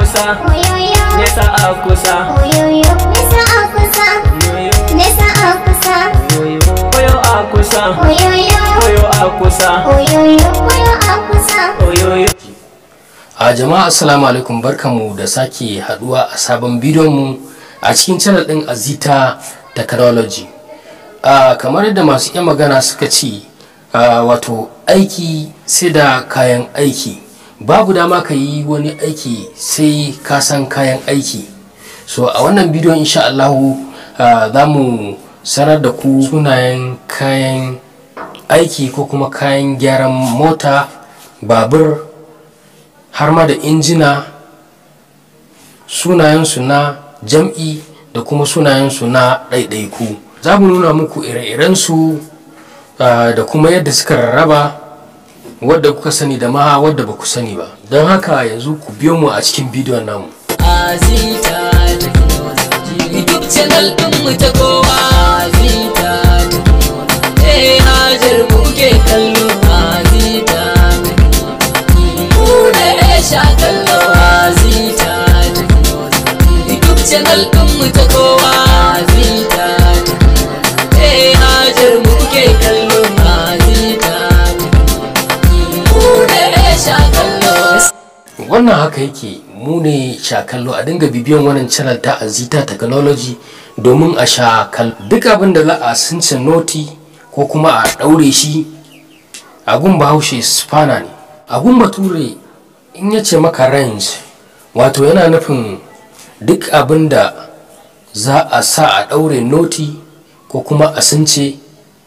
kusa Oyoyo, nesa a kusa oyoyo, nesa a kusa, yoyo nesa a kusa, yoyo koyo a kusa oyoyo, koyo a kusa oyoyo, oyo a kusa. oyoyo a jama'a assalamu alaikum barkanmu da sake haduwa a sabon bidiyon mu a cikin channel din azita technology a kamar yadda masu iya magana suka ce a, wato aiki sai da kayan aiki babu dama ka yi wani aiki sai ka san kayan aiki so a wannan bidiyon insha Allahu a, za mu sanar da ku sunayen kayan aiki ko kuma kayan gyaran mota babur har ma da injina sunayensu na jam'i da kuma sunayensu na ɗaiɗaiku za mu nuna muku ire-irensu ah, da kuma yadda suka rarraba wadda kuka sani da ma wadda ba ku sani ba don haka yanzu ku biyo mu a cikin bidiyon namu Azita Technology YouTube channel ɗin mu ta kowa Azita Technology Eh hajar mu ke kallo Azita Technology Mu ne sha kallo Azita Technology YouTube channel ɗin mu ta kowa Azita Technology Eh hajar mu ke kallo Azita Technology Mu ne sha kallo wannan haka yake mu ne shakallo a dinga bibiyan wannan channel ta azita technology domin a sha kallo duk abin da za a sunce noti ko kuma a ɗaure shi agun bahaushe spana ne agun bature in ya ce maka range wato yana nufin duk abin da za a sa a ɗaure noti ko kuma a sunce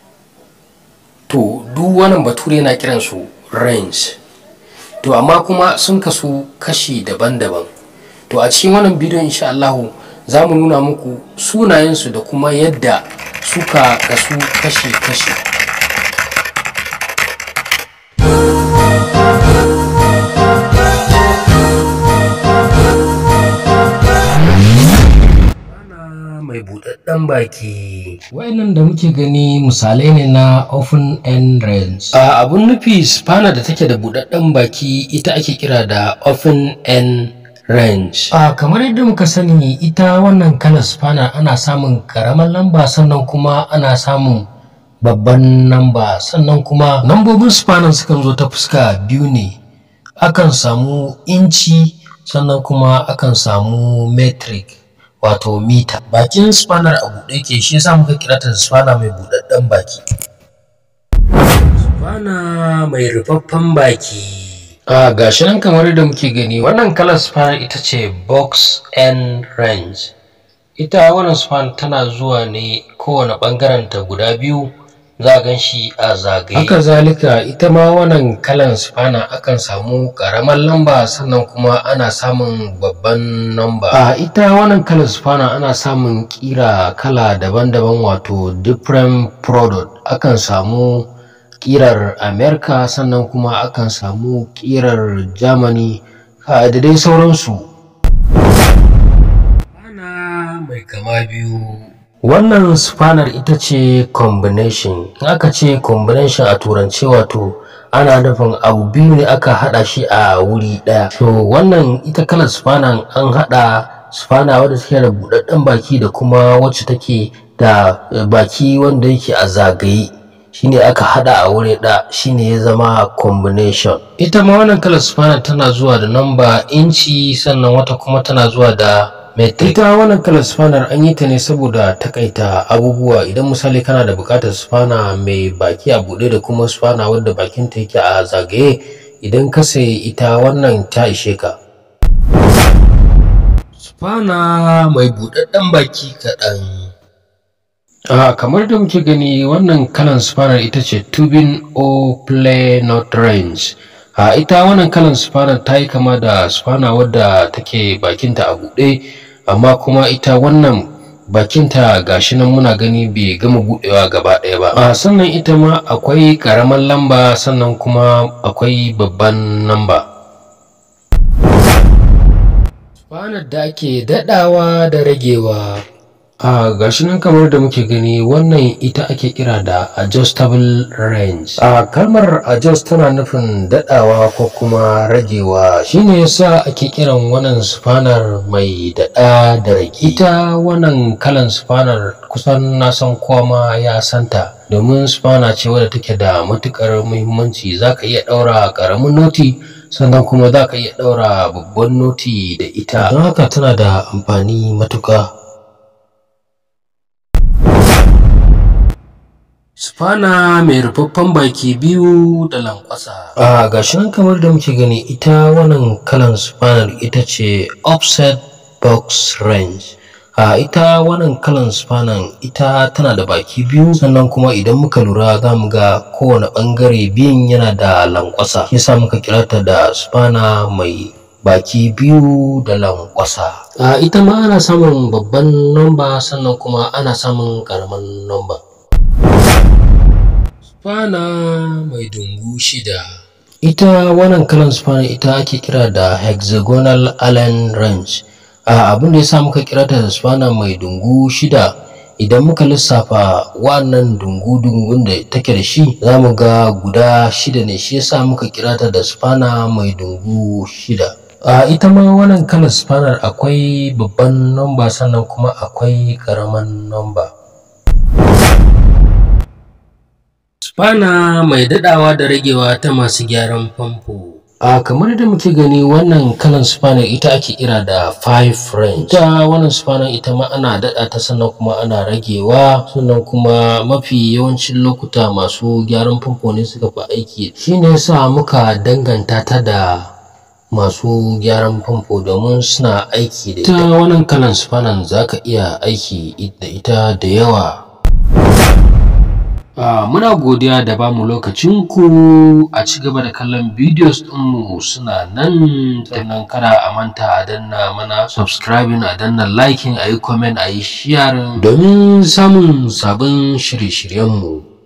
to duk wannan bature yana kiransu range to amma kuma sun kasu kashi daban-daban to a cikin wannan bidiyon insha Allahu za mu nuna muku sunayensu da kuma yadda suka kasu kashi-kashi mai buɗaɗɗen baki wayannan da muke gani misalai ne na open end range a abun nufi spanner da take da buɗaɗɗen baki ita ake kira da open end range a kamar yadda muka sani ita wannan kalar spanner ana samun karamar lamba sannan kuma ana samun babban namba sannan kuma lambobin spanner sukan zo ta fuska biyu ne akan samu inci sannan kuma akan samu metric wato mita bakin spanner a buɗe ke shi yasa muka kira ta spanner mai buɗaɗɗen baki spanner mai rufaffen baki a gashi nan kamar yadda muke gani wannan kalar spanner ita ce box and range ita wannan spanner tana zuwa ne kowane ɓangaren ta guda biyu za a gan shi a zagaye haka zalika ita ma wannan kalan spanner akan samu karamar lamba sannan kuma ana samun babban lamba a ita wannan kalan spanner ana samun kira kala daban-daban wato different product akan samu kirar america sannan kuma akan samu kirar germany a da dai sauransu ana mai kama biyu wannan spanner ita ce combination in aka ce combination a turance wato ana nufin abu biyu ne aka hada shi a wuri daya to wannan ita kalar spanner an hada spanner wadda take da budadden baki da kuma wacce take da baki wanda yake a zagaye shine aka hada a wuri da shine ya zama combination ita ma wannan kalar spanner tana zuwa da namba inci sannan wata kuma tana zuwa da metric ita wannan kalar spanner an yi ta ne saboda takaita abubuwa idan misali kana da bukatar spanner mai baki a buɗe da kuma spanner wadda bakinta yake a zagaye idan ka sayi ita wannan ta ishe ka spanner mai buɗaɗɗen baki kaɗan a kamar da muke gani wannan kalan spanner ita ce tubing o play not range a ita wannan kalan spanner ta yi kama da spanner wadda take bakinta a buɗe amma kuma ita wannan bakinta gashi nan muna gani bai gama buɗewa gaba ɗaya ba a sannan ita ma akwai ƙaramar lamba sannan kuma akwai babban lamba spanner da ake daɗawa da ragewa a gashi nan kamar da muke gani wannan ita ake kira da adjustable range a kalmar adjust tana nufin dadawa ko kuma ragewa shine yasa ake kiran wannan spanner mai dada da rage ita wannan kalan spanner kusan na san kowa ma ya santa domin spanner ce wadda take da matukar muhimmanci zaka iya daura karamin noti sannan kuma zaka iya daura babban noti da ita don haka tana da amfani matuka Spana mai rufaffen baki biyu da lankwasa. A gashi nan kamar da muke gani ita wannan kalan spanar ita ce offset box range. A ita wannan kalan spanan ita tana da baki biyu sannan kuma idan muka lura za mu ga kowane ɓangare biyun yana da lankwasa. Yasa muka kira ta da spana mai baki biyu da lankwasa. A ita ma ana samun babban nomba sannan kuma ana samun ƙaramin nomba. Spana mai dungu shida. Ita wannan kalan spana ita ake kira da hexagonal Allen wrench. A abin da ya sa muka kira ta da spana mai dungu shida idan muka lissafa wannan dungu-dungun da take da shi za mu ga guda shida ne shi yasa muka kira ta da spana mai dungu shida. A ita ma wannan kalan spanar akwai babban nomba sannan kuma akwai ƙaramin nomba. Spana mai daɗawa da ragewa ta masu gyaran famfo. A kamar da muke gani wannan kalan spana ita ake kira da five range. Ita wannan spana ita ma ana daɗa ta sannan kuma ana ragewa sannan kuma mafi yawancin lokuta masu gyaran famfo ne suka fi aiki. Shi ne yasa muka danganta ta da masu gyaran famfo domin suna aiki da ita. Ita wannan kalan spanan za ka iya aiki da ita da yawa. Uh, muna godiya da bamu lokacinku a ci gaba da kallon videos ɗinmu suna nan sannan kada a manta a danna mana subscribing a danna liking a yi comment a yi sharing domin samun sabon shirye-shiryenmu